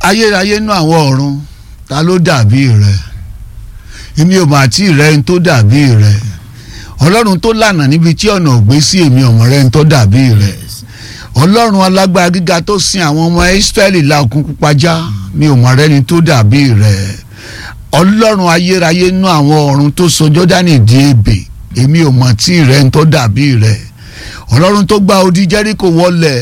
ayérayé nú àwọn ọ̀run ta ló dàbí rẹ èmi ò mà tí ì rẹ ń tó dàbí rẹ ọlọ́run tó lànà níbi tí ọ̀nà ò gbé sí èmi ọ̀mọ̀ rẹ ń tó dàbí rẹ ọlọ́run alágbára gíga tó sin àwọn ọmọ Ísírẹ́lì la òkun pupa já mi ò mọ̀ rẹ́ni tó dàbí rẹ ọlọ́run ayérayé nú àwọn ọ̀run tó sọ Jọ́dánì di ebè èmi ò mọ̀ tí ì rẹ ń tó dàbí rẹ ọlọ́run tó gba odi Jẹ́ríkò wọlẹ̀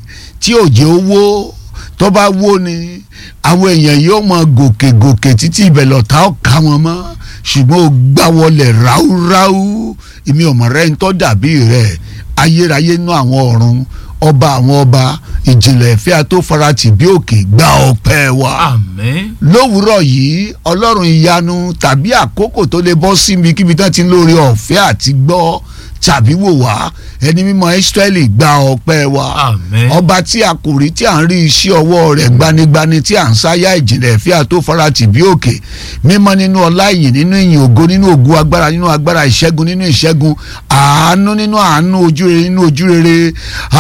tí òjò owó tó bá wó ni àwọn èèyàn yóò mọ gòkè gòkè títí ibẹ̀ lọ́ta ọ̀ka wọn mọ́ ṣùgbọ́n ó gbá wọlé ráúráú èmi ò mọ̀ rẹ́ ń tọ́ dàbí rẹ̀ ayérayé nú àwọn ọ̀run ọba àwọn ọba ìjìnlẹ̀ ìfẹ́ àtòfaratì bí òkè gba ọpẹ́ wa. àmín. lówùúrọ̀ yìí ọlọ́run ìyanu tàbí àkókò tó lè bọ́ sí mi kíbi tán ti ń lórí ọ̀fẹ́ àti gbọ́ tàbí wò wá ẹni mímọ́ Ísírẹ́lì gba ọpẹ́ wa àmín. ọba tí a kò rí tí à ń rí iṣẹ́ ọwọ́ rẹ̀ gbanigbani tí à ń sáyà ìjìnlẹ̀ ìfẹ́ àtòfaratì bí òkè mímọ́ nínú ọlá ìyìn nínú ìyìn ògo nínú ògo agbára nínú agbára ìṣẹ́gun nínú ìṣẹ́gun àánú nínú àánú ojúrere nínú ojúrere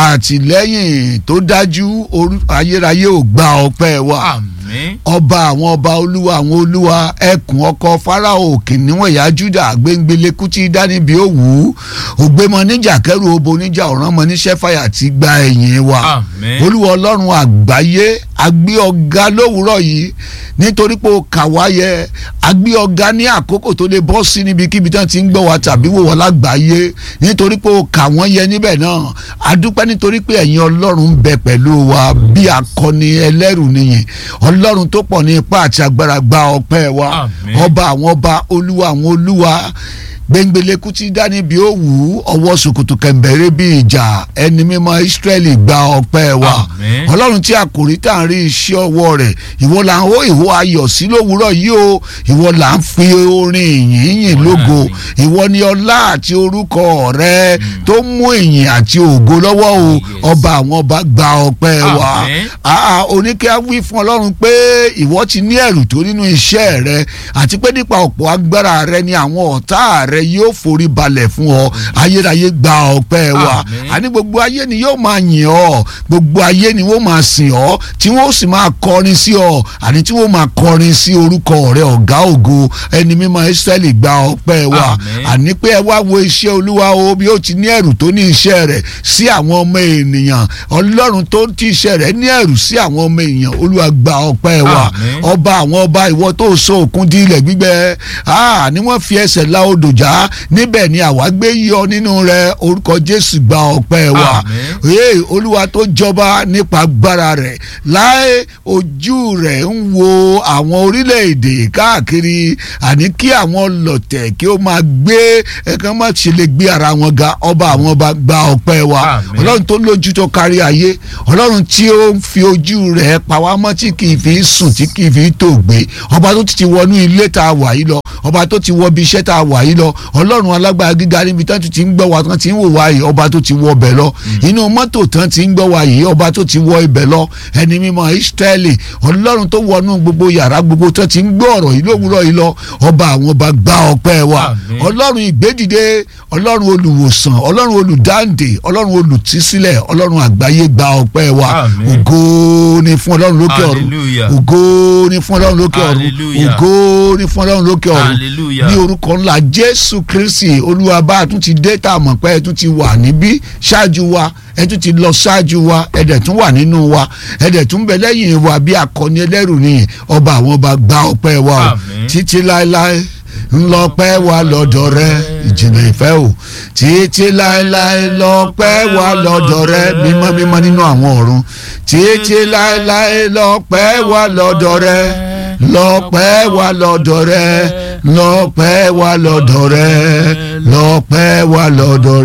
àtìlẹ́yìn tó dájú orú- ayérayé ò gba ọpẹ́ wa àmín. ọba àwọn ọba olúwa àwọn olúwa ẹkùn ọkọ farao kìnìún ẹ̀yà juda gbẹngbẹlẹ́kú tí dánibí òwú ògbémọ níjà kẹrù obo níjà ọ̀rànmọ níṣẹ́ fàyà ti gba ẹ̀yìn wa àmín. olúwa ọlọ́run àgbáyé agbé ọ̀gá lówùúrọ̀ yìí nítorí pé o kà wá yẹ agbé ọ̀gá ní àkókò tó lè bọ́ sí níbikíbi tán ti ń gbọ́ wa tàbí wò wá lágbàáyé nítorí pé o kà wọ́n yẹ níbẹ̀ náà adúpẹ́ nítorí pé ẹ̀yin ọlọ́run ń bẹ pẹ̀lú wa bí akọni ẹlẹ́rù nìyẹn ọlọ́run tó pọ̀ ní ipá àti agbára gba ọpẹ́ wa Àmín. ọba àwọn ọba olúwa àwọn olúwa gbẹngbẹlẹkú tí dání bí ó wù ú ọwọ́ sòkòtò kẹ̀mbẹ̀rẹ̀ bí ìjà ẹni mímọ́ Ísírẹ́lì gba ọpẹ́ wa Àmín. ọlọ́run tí a kò rí tá à ń rí iṣẹ́ ọwọ́ rẹ̀ ìwọ là ń hó ìwọ ayọ̀ sí lówùúrọ̀ yìí o ìwọ là ń fi orin ìyìn yìn lógo ìwọ ni ọlá àti orúkọ rẹ tó mú ìyìn àti ògo lọ́wọ́ o Yes. ọba àwọn ọba gba ọpẹ́ wa Àmín. àà oníkẹ́ wí fún ọlọ́run pé ìwọ ti ní ẹ̀rù tó nínú iṣẹ́ rẹ àti pé nípa ọ̀pọ̀ agbára rẹ ni àwọn ọ̀tá rẹ yóò forí balẹ̀ fún ọ ayérayé gba ọpẹ́ wa Àmín. àní gbogbo ayé ni yóò máa yìn ọ́ gbogbo ayé ni wọ́n máa sìn ọ́ tí wọ́n sì máa kọrin sí ọ àní tí wọ́n máa kọrin sí orúkọ rẹ ọ̀gá ògo ẹni mímọ́ Ísírẹ́lì gba ọpẹ́ wa Àmín. àní pé ẹ wá wo iṣẹ́ olúwa o bí ó ti ní ẹ̀rù tó ní iṣẹ́ rẹ̀ sí àwọn ọmọ ènìyàn ọlọ́run tó ti iṣẹ́ rẹ̀ ní ẹ̀rù sí àwọn ọmọ èèyàn olúwa gba ọpẹ́ wa Àmín. ọba àwọn ọba ìwọ tó so òkun di ilẹ̀ gbígbẹ ah, ni wọ́n fi ẹsẹ̀ la odò já níbẹ̀ ni àwa gbé yọ nínú rẹ̀ orúkọ jésù gba ọpẹ́ wa Àmín. ee olúwa tó jọba nípa agbára rẹ̀ láé ojú rẹ̀ ń wo àwọn orílẹ̀-èdè káàkiri àní kí àwọn lọ̀tẹ̀ kí ó máa gbé ẹ̀kan má ṣe lè gbé ara wọn ga ọba àwọn ọba gba ọpẹ́ wa Àmín. ọlọ́run tó lójú tó kárí ayé ọlọ́run tí ó ń fi ojú rẹ̀ pa wá mọ́ tí kì í fi sùn tí kì í fi tó gbé ọba tó ti wọnú ilé tá a wà yìí lọ ọba tó ti wọ ibi iṣẹ́ tá a wà yìí lọ ọlọ́run alágbára gíga níbi tán ti ń gbọ́ wa tán ti ń wò wá yìí ọba tó ti wọ ibẹ̀ lọ inú mọ́tò tán ti ń gbọ́ wa yìí ọba tó ti wọ ibẹ̀ lọ ẹni mímọ́ Ísírẹ́lì ọlọ́run tó wọnú gbogbo yàrá gbogbo tán ti ń gbọ́ ọ̀rọ̀ yìí lówùúrọ̀ yìí lọ ọba àwọn ọba gba ọpẹ́ wa Àmín. ọlọ́run ìgbédìde ọlọ́run olùwòsàn ọlọ́run olùdáǹdè ọlọ́run olùtísílẹ̀ ọlọ́run àgbáyé gba ọpẹ́ wa Àmín. ògo ni fún ọlọ́run lókè ọ̀run Hallelujah. ògo ni fún ọlọ́run lókè ọ̀run Hallelujah. ògo ni fún ọlọ́run lókè ọ̀run Hallelujah. ní orúkọ ńlá jésù kristi olúwa bá a tún ti dé tá a mọ̀ pé ẹ tún ti wà níbí ṣáájú wa ẹ tún ti lọ ṣáájú wa ẹ dẹ̀ tún wà nínú wa ẹ dẹ̀ tún bẹ lẹ́yìn wa bí akọni ẹlẹ́rù nìyẹn ọba àwọn ọba gba ọpẹ́ wa o Àmín. títí láéláé ńlọpẹ́ wa lọ́dọ̀ rẹ ìjìnlẹ̀ ìfẹ́ o títí láéláé lọ́pẹ́ wa lọ́dọ̀ rẹ mímọ́ mímọ́ nínú àwọn ọ̀run títí láéláé lọ́pẹ́ wa lọ́dọ̀ rẹ lọ́pẹ́ wa lọ́dọ̀ rẹ lọ́pẹ́ wa lọ́dọ̀ rẹ lọ́pẹ́ wa lọ́dọ̀